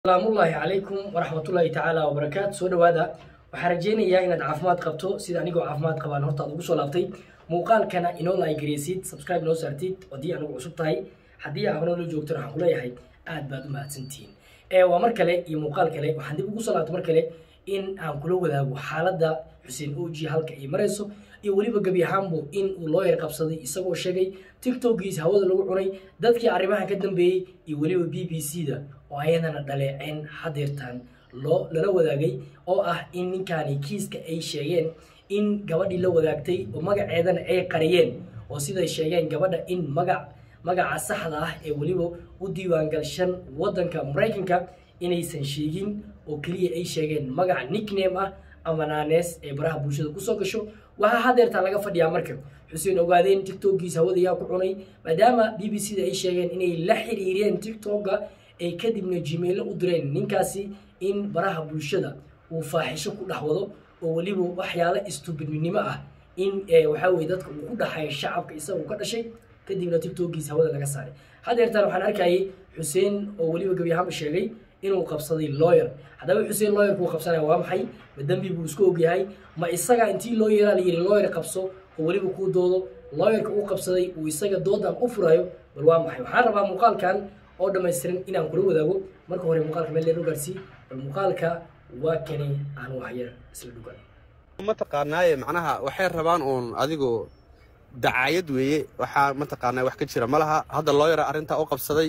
salaamullaahi calaykum waraxmatullaahi tacaala wabarakaatu soo dhowaada waxaan rajeynayaa inaad caafimaad qabto sida anigoo caafimaad qabaan hortaad ugu soo laabtay muuqaalkana inoo laagareysid subscribe inoo saartid haddii anugu cusub tahay haddii aad horena la joogtana waxaan kuleeyahay aad baad u mahadsantihiin ee waa mar kale iyo muuqaal kale waxaan dib ugu soo laabtay mar kale in aan kula wadaago xaaladda xuseen oji halka ay marayso iyo weliba gebi ahaanbu in uu loo yar qabsaday isagoo sheegay tiktokiisa hawada lagu cunay dadkii arrimahan ka dambeeyey iyo weliba b b c da oo ayadana dhaleeceen hadeertaan loo lala wadaagay oo ah in ninkaani kiiska ay sheegeen in gabadhii la wadaagtay oo magaceedana ay qariyeen oo siday sheegeen gabadha in magac magaca saxda ah ee weliba u diiwaangalshan waddanka maraykanka inaysan sheegin oo keliya ay sheegeen magac nickname ah ama naanees ee baraha bulshada kusoo gasho waxaa hadeertaa laga fadhiyaa marka xuseen ogaadeen tiktokiisa hawada yaa ku cunay maadaama b b c da ay sheegeen inay la xiriireen tiktoka ay kadibna gmailo u direen ninkaasi in baraha bulshada uu faaxisho ku dhex wado oo weliba waxyaalo istubidnimo ah in waxaa weye dadka uu ku dhaxayo shacabka isaga ka dhashay kadibna tiktokiisa hawada laga saaray hadeertaan waxaan arkayay xuseen oo weliba gebi ahaanba sheegay inuu qabsaday lawyer haddaba xuseen lawyerkuu qabsanaya waa maxay ma dembi buu isku ogyahay ma isaga intii loo yeeraa la yidhi lawyer qabso oo weliba kuu doodo lawyerka uu qabsaday uu isaga doodan u furayo bal waa maxay waxaan rabaa muuqaalkan oo dhammaystiran inaan kula wadaago marka hore muuqaalka meel leero gaarsii bal muuqaalka waa kani aan waxyar isla dhugan mataqaanaaye macnaha waxay rabaan uun adigu dacaayad weeye waxaa mataqaanaa wax ka jira ma laha hadda looyara arrintaa u qabsaday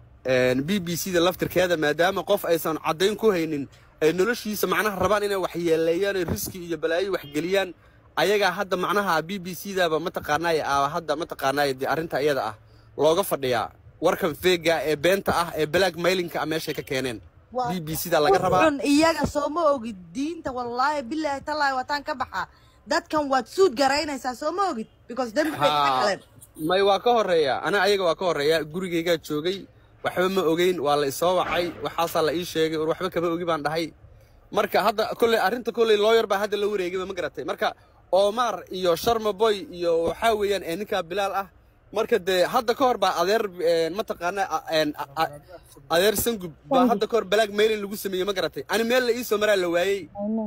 b b c da laftirkeeda maadaama qof aysan caddayn ku haynin ay noloshiisa macnaha rabaan inay waxyeeleeyaan riski iyo balaayo waxgeliyaan ayagaa hadda macnaha b b c daba mataqaanaaye a hadda mataqaanaaye dee arrinta iyada ah looga fadhiyaa warkan feega ee beenta ah ee black mailinka ah meeshay ka keeneen b b c da laga rabaa xun iyaga sooma ogid diinta wallaahi bilaahi tallaahi wataan ka baxa dadkan waad suud garaynaysaa sooma ogid because dembi bay ka galeen may waa ka horeeya ana ayaga waa ka horeeya gurigaygaa joogay waxba ma ogeyn waa la isoo wacay waxaasaa la ii sheegay or waxba kama ogi baan dhahay marka hadda kolley arrinta kolley looyar baa hadda la wareegayba ma garatay marka omar iyo sharma boy iyo waxaa weeyaan ee ninkaa bilaal ah marka dee hadda ka hor baa adeer mataqaana adeer sangub baa hadda ka hor balaag mailin lagu sameeyey ma garatay ani meel la iisoo maraa la waayey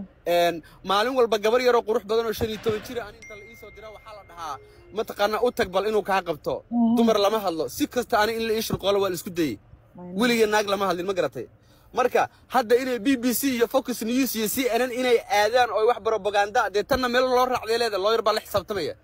maalin walba gabar yaroo qurux badan oo shan iyo toban jira ani inta la iisoo diraa waxaa la dhahaa mataqaana u tag bal inuu kaa qabto dumar lama hadlo si kasta ani in la ii shirqoolo waa la isku dayey weligii naag lama hadlin ma garatay marka hadda inay b b c iyo focus news iyo c n n inay aadaan oo wax propaganda dee tanna meel loo raacday leeda looyar baa la xisaabtamaya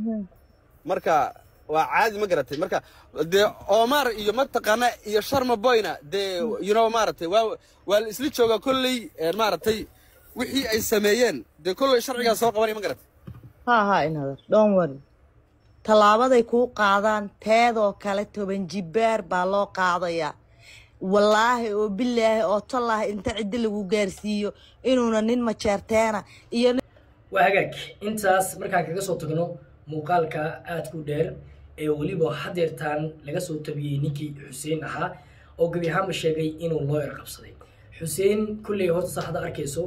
marka waa caadi ma garatay marka dee omar iyo mataqaana iyo sharma boyna dee you know maaragtay waa waa la isla joogaa kolley maaragtay wixii ay sameeyeen dee kolley sharcigaa soo qabanaya ma garatay ha ha inadar don't worry tallaabaday kuu qaadaan teedoo kale toban jibaar baa loo qaadayaa wallaahi oo bilaahi oo tallaahi inta ciddi lagu gaarsiiyo inuuna nin majeerteena iyo waa hagaag intaas markaan kaga soo tagno muuqaalka aadku dheer ee weliba hadeertaan laga soo tabiyey ninkii xuseen ahaa oo gebi ahaanba sheegay inuu looyar qabsaday xuseen kulley horta saxda arkayso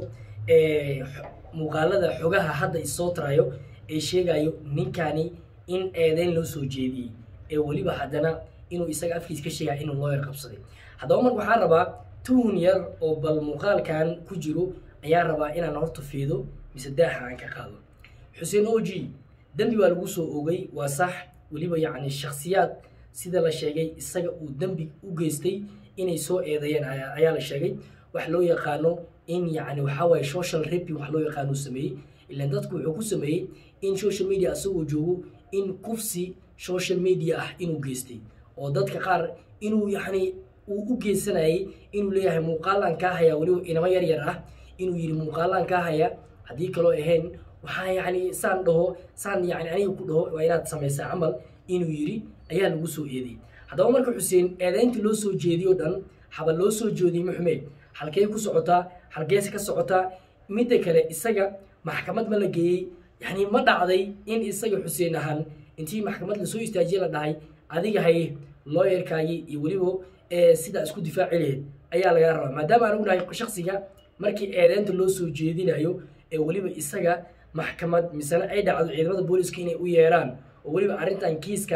muuqaalada xogaha hadda isoo tarayo ee sheegayo ninkani in eedeyn loo soo jeediyey ee weliba haddana inuu isaga afkiis ka sheegaya inuu looyar qabsaday haddaba marka waxaan rabaa tuhun yar oo bal muuqaalkan ku jiro ayaan rabaa inaan horta fiido mise daaxa aan ka qaado xuseen oji dembi baa lagu soo ogay waa sax weliba yacni shakhsiyaad sida la sheegay isaga uu dembi u geystay inay soo eedeeyeen ayaa la sheegay wax loo yaqaano in yacni waxaa waaye social raping wax loo yaqaano sameeyey ilaan dadku wuxuu ku sameeyey in social media asagoo joogo in kufsi social media ah inuu geystay oo dadka qaar inuu yacni uu u geysanayay inuu leeyahay muuqaalaan kaa hayaa weliba inamo yar yar ah inuu yidhi muuqaalaan kaa haya haddii kaloo ahayn waxaa yacni saan dhaho saan yacni aniga ku dhaho waa inaad samaysaa camal inuu yidhi ayaa lagu soo eediyey haddaba marka xuseen eedaynta loo soo jeediyo dhan haba loo soo jeediyey maxume halkee ku socotaa halkeese ka socotaa midda kale isaga maxkamad ma la geeyey yacni ma dhacday in isaga xuseen ahaan intii maxkamad lasoo istaajiye la dhahay adiga haye looyarkaagii iyo weliba sidaa isku difaaci laheyd ayaa lagaa rabaa maadaama aan ognahay shaksiga markii eedeynta loo soo jeedinayo ee weliba isaga maxkamad misena ay dhacdo ciidamada booliska inay u yeeraan oo weliba arrintan kiiskan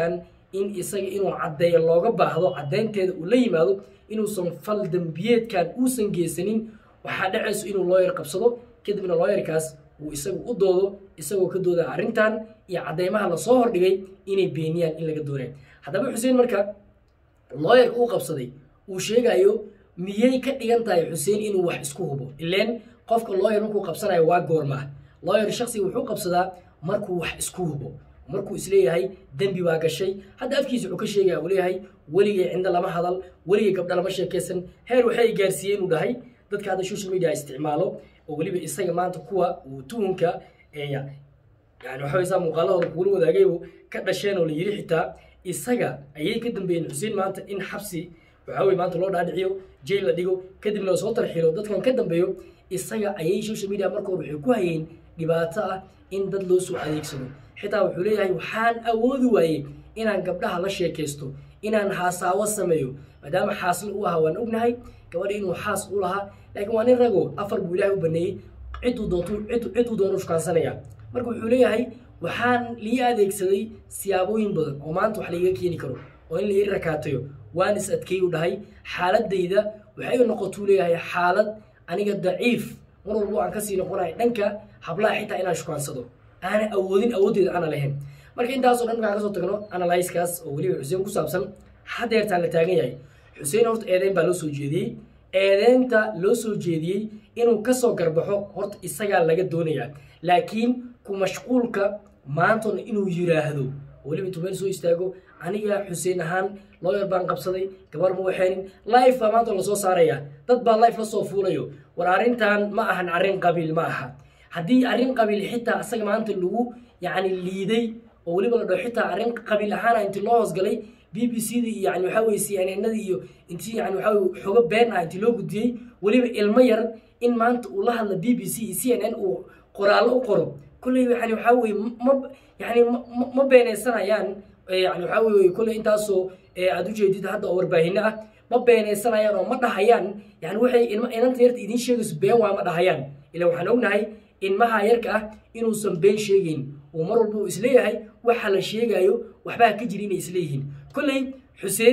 in isaga inuu caddeeyo looga baahdo caddaynteeda uu la yimaado inuusan fal dembiyeedkan uusan geysanin waxaa dhacayso inuu looyar qabsado kadibna looyarkaas uu isagu u doodo isagoo ka dooda arrintan iyo caddeymaha lasoo hordhigay inay beeniyaan in laga doonay haddaba xuseen marka looyarka uu qabsaday uu sheegayo miyay ka dhigan tahay xuseen inuu wax isku hubo ileen qofka looyar markuu qabsanayo waa goormaa looyar shaksiga wuxuu qabsadaa markuu wax isku hubo markuu isleeyahay dembi baa gashay hadda afkiisa wuxuu ka sheegaya uu leeyahay weligay cindo lama hadal weligay gabdha lama sheekaysan heer waxay gaarsiiyeen inuu dhahay dadka hadda social media isticmaalo oo weliba isaga maanta kuwa uu tuhunka yani waxa saa muuqaalahooda kugula wadaagaybu ka dhasheen oo la yiri xitaa isaga ayay ka dambeeyeen xuseen maanta in xabsi waxaa weye maanta loo dhaadhiciyo jail la dhigo kadibna lasoo tarxilo dadkan ka dambeeyo isaga ayay social media marka hore waxay ku hayeen dhibaato ah in dad loo soo adeegsado xitaa wuxuu leeyahay waxaan awoodi waayey inaan gabdhaha la sheekaysto inaan haasaawo sameeyo maadaama xaasla u ahaa waan ognahay gabadha inuu xaas u lahaa laakiin waa nin rago afar buu ilaahay u baneeyey ciduu doontu ciduu doonu shukaansanaya marka wuxuu leeyahay waxaan lii adeegsaday siyaabooyin badan oo maanta wax laiga keeni karo oo in lai rakaatayo waan is adkeey u dhahay xaaladayda waxay noqotuu leeyahay xaalad aniga daciif mar walbo aan kasii noqonayo dhanka hablaha xitaa inaan shukaansado aana awoodin awooddeeda aana lahayn marka intaasoo dhan markaan kasoo tagno analyskaas oo weliba xuseen ku saabsan hadeertaan la taagan yahay xuseen horta eedeyn baa loo soo jeediyey eedeynta loo soo jeediyey inuu kasoo garbaxo horta isagaa laga doonayaa laakiin ku mashquulka maantona inuu yiraahdo weliba intuu meel soo istaago aniga xuseen ahaan looyar baan qabsaday gabar ma waxeenin life baa maanta lasoo saaraya dad baa life lasoo fuulayo war arrintan ma ahan arrin qabiil ma aha haddii arrin qabiil xitaa isaga maanta lagu yacni liiday oo weliba la dhaho xitaa arrin qabiil ahaana intii loo hoosgalay b b c da iyo yani waxaa weye c n n nadii iyo intii yani waxaa weye xogo been ah intii loo gudbiyey weliba ilmo yar in maanta uu la hadla b b c iyo c n n uu qoraallo u qoro kolley yani waxaa weye ma yani ma beenaysanayaan yani waxaa weye kolley intaasoo aad ujeedid hadda oo warbaahino ah ma beenaysanayaan oo ma dhahayaan yani waxay inanta yarta idiin sheegayso been waa ma dhahayaan ila waxaan ognahay ilmaha yarka ah inuusan been sheegayn uu mar walba uu isleeyahay waxa la sheegayo waxbaa ka jira inay isleeyihiin kolley xuseen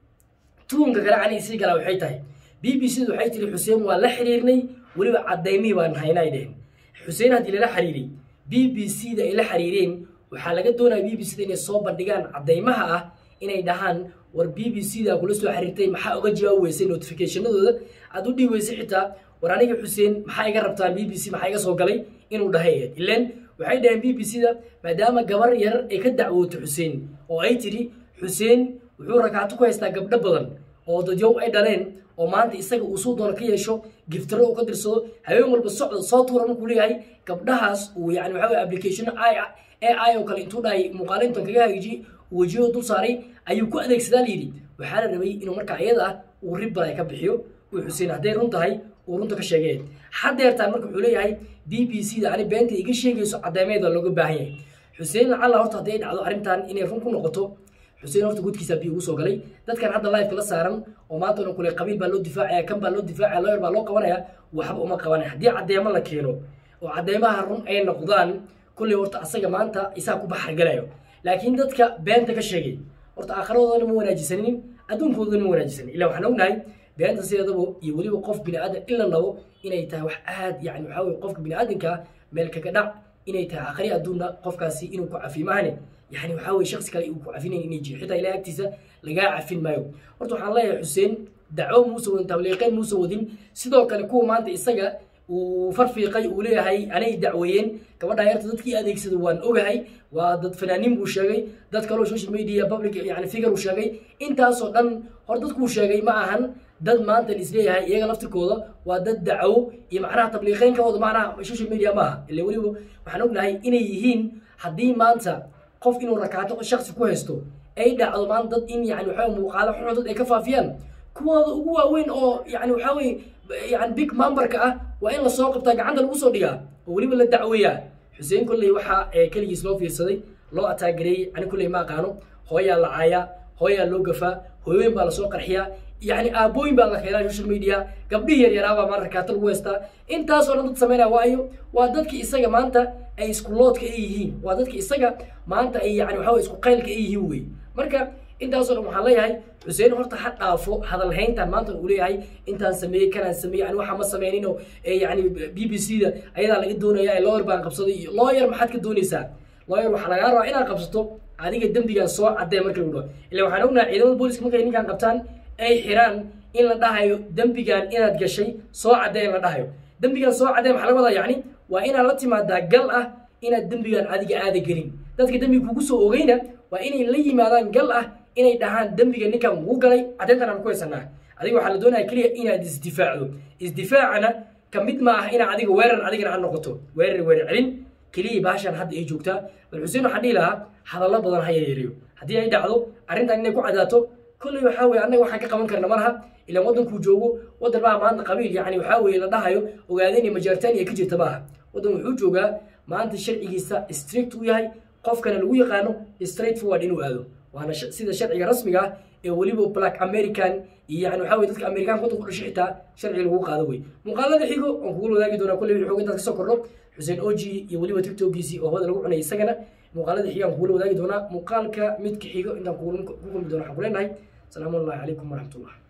tuunka kale ani isii galaa waxay tahay b b c da waxay tiri xuseen waa la xiriirnay weliba cadaymihii baan hayna ay dheheen xuseen haddii lala xiriiray b b c da ay la xiriireen waxaa laga doonaya b b c da inay soo bandhigaan cadaymaha ah inay dhahaan war b b c da kula soo xiriirtay maxaa uga jawaabi weysay notificationadooda aad u dhihi weysay xitaa war aniga xuseen maxaa iga rabtaan b b c maxaa iga soo galay inuu dhahay ileen waxay dhaheen b b c da maadaama gabar yar ay ka dacwootay xuseen oo ay tidhi xuseen wuxuu rakaato ku haystaa gabdho badan oo dadyow ay dhaleen oo maanta isaga uu suu doono ka yeesho giftaro uu ka dirsado habeen walba socda soo tuura markuu leeyahay gabdhahaas uu yani waxa weye application ai ai oo kale intuu dhahay muuqaalintan kaga hagaajiyey uu wejiyada dul saaray ayuu ku adeegsadaa layidhi waxaa la rabay inuu markaa iyada ah uu ribbala ka bixiyo uu xuseen hadday run tahay uu runta ka sheegeen haddeertaan marka wuxuu leeyahay b b c da ani beenta iga sheegayso cadeymeeda looga baahan yahay xuseen lacalla horta hadday dhacdo arrintan inay run ku noqoto xuseen horta gudkiisa biyo ugu soo galay dadkan hadda live la saaran oo maanta ona kule qabiil baa loo difaacaya kan baa loo difaacaya lawyer baa loo qabanaya waxba uma qabanaya haddii caddeemo la keeno oo caddeemaha run ay noqdaan kulley horta asaga maanta isaa ku baxargalayo laakiin dadka beenta ka sheegay horta aakhiradooda ma wanaajisanin adduunkoodana ma wanaajisanin ila waxaan ognahay beenta sideedaba iyo weliba qof bini aadan in la nabo inay tahay wax aad yani waxaa weye qofka bini aadanka meel kaga dhac inay tahay aakhiri adduunna qofkaasi inuu ku cafi maahane yani waxaa weye shaksi kale uu ku cafinayn inay jiro xitaa ilahay agtiisa lagaa cafin maayo horta waxaan leeyahay xuseen dacwo muusa wadin tabliiqeen muusa wadin sidoo kale kuwa maanta isaga uu farfiiqay uu leeyahay anay dacweeyeen gabadha yarta dadkii adeegsada waan ogahay waa dad fanaaniin buu sheegay dad kaloo social media public yani figure uu sheegay intaasoo dhan hor dadkuu sheegay ma ahan dad maanta isleeyahay iyaga laftirkooda waa dad dacwo iyo macnaha tabliiqeynkooda macnaha social media ma aha ila weliba waxaan ognahay inay yihiin haddii maanta qof inuu rakaato shaksi ku haysto ay dhacdo maanta dad in yani waxaa muuqaalo xun dad ay ka faafiyaan kuwooda ugu waaweyn oo yani waxaa weye yani big memberka ah waa in lasoo qabtaa gacanta lagu soo dhigaa oo weliba la dacweeyaa xuseen kolley waxaa keligiis loo fiirsaday loo ataagareeyey ani kolley ma aqaano hooyaa la caayaa hooyaa loo gafaa hooyooyin baa lasoo qarxiyaa yani aabooyin baa la keenaa social media gabdhihii yaryaraabaa maa rakaato lagu haystaa intaasoo dhan dad sameynaya waayo waa dadki isaga maanta ay isku loodka ay yihiin waa dadki isaga maanta ay yani waxaa isku qaylka ay yihiin wey marka intaasoo dhan waxaan leeyahay xuseen horta ha dhaafo hadalhayntan maanta uu leeyahay intaan sameeyey kanaan sameeyey ani waxa ma sameynino ee yani b b c da ayadaa laga doonaya ee lawyer baan qabsaday iyo lawyer maxaad ka doonaysaa lawyer waxaa lagaa rabaa inaad qabsato adiga dembigan soo cadee marka lagu dhaho ila waxaan ognahay ciidamada booliska markay ninkan qabtaan ay xiraan in la dhahayo dembigan inaad gashay soo cadee in la dhahayo dembigan soo cadee maxaa laga wadaa yacni waa inaad la timaadaa gal ah inaad dembigan adiga aada gelin dadka dembiga kugu soo ogeyna waa inay la yimaadaan gal ah inay dhahaan dembiga ninkan wuu galay caddeyntan aan ku haysanaa adiga waxaa la doonaya keliya inaad isdifaacdo isdifaacana ka mid ma ah inaad adiga weerar adigana aad noqoto weerar weerar celin keliya baashan hadda ay joogtaa bal xuseen waxaan dhihi lahaa hadallo badan ha yareeyo haddii ay dhacdo arrintan inay ku cadaato kolley waxaa weye annaga waxaan ka qaban karna ma laha ilaan waddankuu joogo waddan baa maanta qabiil yacni waxaa weeye la dhahayo ogaadeen iyo majaartaan iyo ka jirta maaha waddan wuxuu joogaa maanta sharcigiisa strict u yahay qofkana lagu yaqaano straight forward inuu aado waana sh- sida sharciga rasmiga ah ee weliba black american iyo yani waxaa weye dadka amerikaanka waddanka ku dhashay xitaa sharciga lagu qaado wey muuqaalada xigo aan kugula wadaagi doonaa kolley wixii xoog intaas kasoo kordho xuseen oji iyo weliba tiktokiisii oo hawada lagu cunay isagana muuqaalada xigo aan kugula wadaagi doonaa muuqaalka midka xigo intaan kugula- ku kulmi doono waxaan ku leenahay salaamu allahi calaykum waraxmatullah